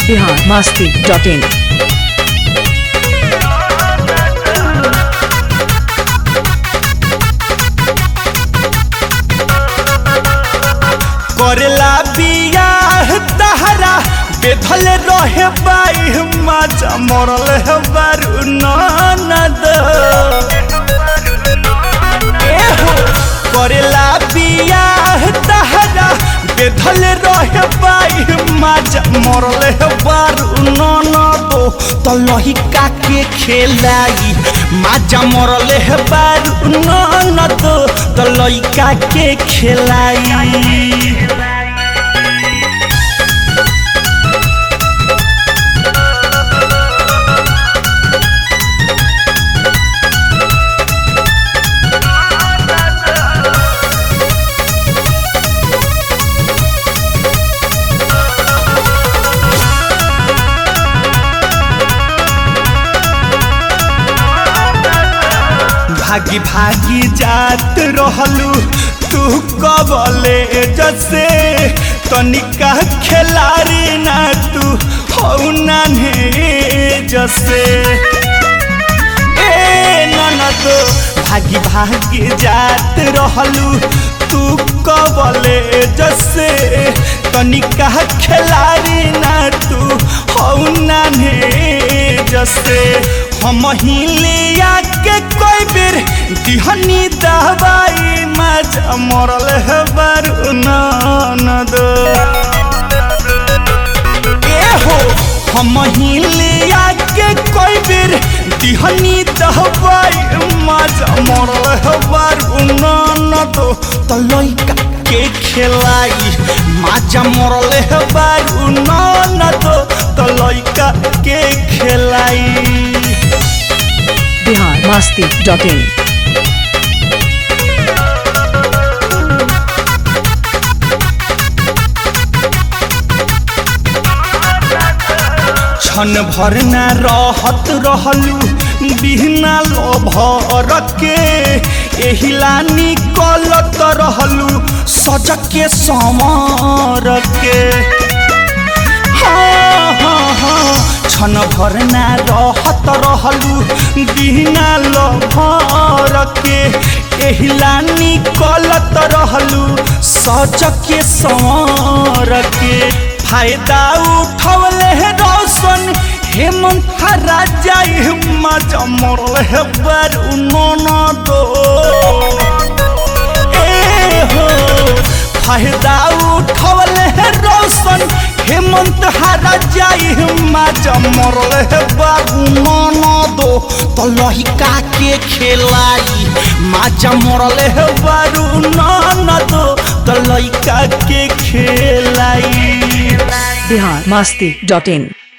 Bihar Masti dot in करेला बियाह तहरा बेधल रहे बाई माचा मरल है बारू ननद एहो करेला बियाह तहरा बेधल रहे बाई माचा मरल है बारू ननद तो लही काके खेलाई माजा मरल है बारू ननद तो लइका के खेलाई भागी भागी जात रहलू तू कबले जसे तनिका खेलारी ना तू हौ नान्हे जसे ए ननद भागी भागी जात रहलू तू कबले जसे तनिका खेलारी ना तू हौ नान्हे जसे हम हिलिया के कोई बेर दिहनी दवाई मजा मरल है बारू ननद एहो हम हिलिया के कोई बेर दिहनी दवाई मजा मरल है बारू ननद तो लइका के खेलाई माजा मरल है बारू ननद तो लइका के खेलाई बिहार मास्ती डॉट इन क्षण भर न रहत रहलू बिहना लोभर के एहिला निकलत रहलू सज के समर के हाँ हाँ हाँ क्षण भर न रहत रहलू बिहना लोभर के एहिला निकलत रहलू सज के समर के फायदा उठवले है रोशन हेमंत राजा मजा मरल है बारू ननद ए हो फायदा उठवले है रोशन हेमंत राजा मजा मरल है बारू ननद तो लहिका के खेलाई माजा मरल है बारू ननद तो लइका के खेलाई बिहार मास्ती डॉट इन